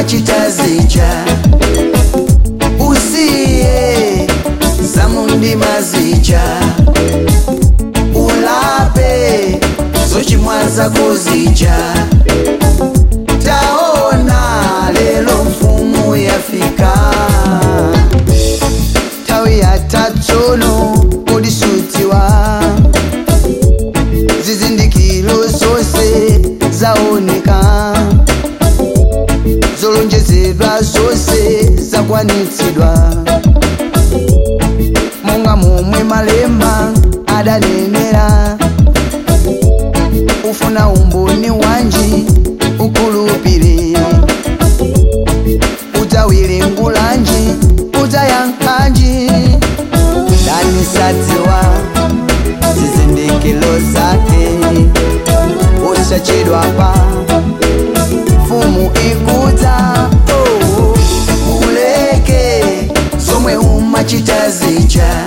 umachita zija usiye zamundima zija ulape zochimwaza kuzija taona lelo mfumu yafika tawi ya tatsono ulisutiwa zizindikilo zose zaoneka zolonjezedwa zose zakwanitsidwa monga momwe malemba adanenera ufuna umboni wanji ukulupire udzawile ngulanji udzayankhanji danisadziwa zizindikilo zake usachedwapa mfumu ikudza oh, uleke zomwe umachita zija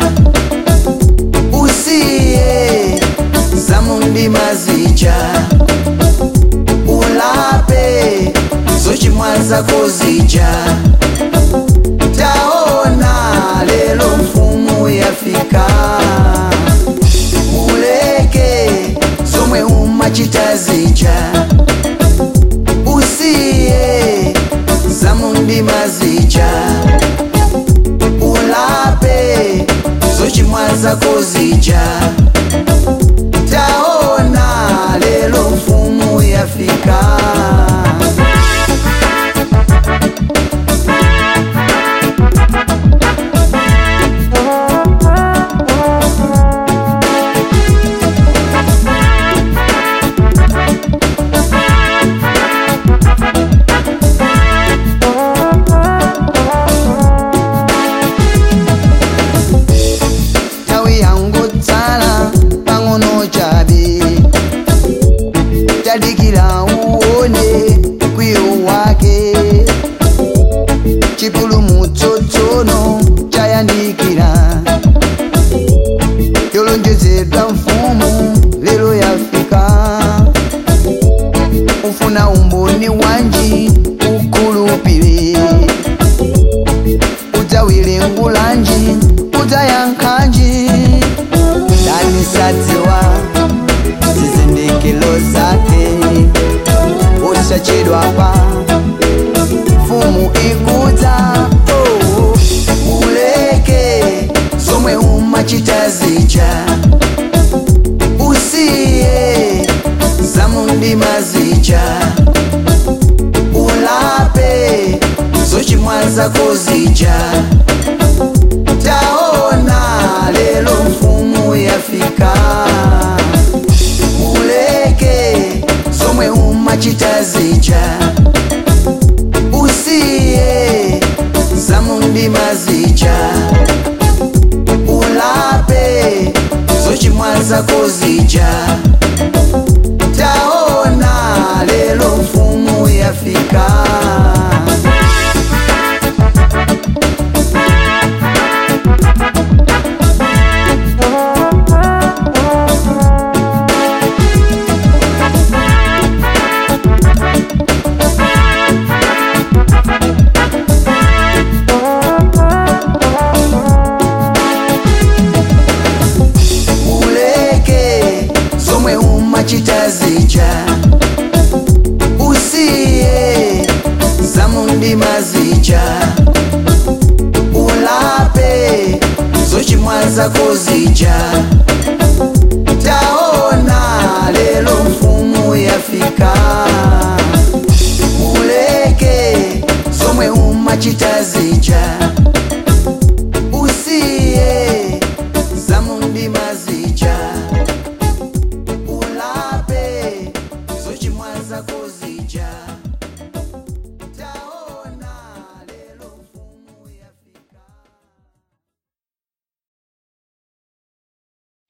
usiye zamundima zija ulape zochimwaza kuzija taona lelo mfumu yafika uleke zomwe umachita zija usiye zamundima zija ulape zochimwaza kuzija taona lelo mfumu yafika tawi yangu tsala pang'ono chabe tadikira uone kwiyo wake chipulumutso tsono chayandikira yolonjezedwa mfumu lero yafika ufuna umboni wanji ukulupire udzawile ngulanji udzayankhanji danisadziwa zizindikilo zake usachedwapa mfumu ikudza oh, uleke zomwe umachita zija usiye zamundima zija ulape zochimwaza kuzija taona lelo mfumu yafika uleke zomwe umachita zija usiye zamundima zija ulape zochimwaza kuzija taona lelo mfumu yafika uleke zomwe umachita zija usiye zamundima zija ulape zochimwaza kuzija taona lelo mfumu yafika uleke zomwe umachita zija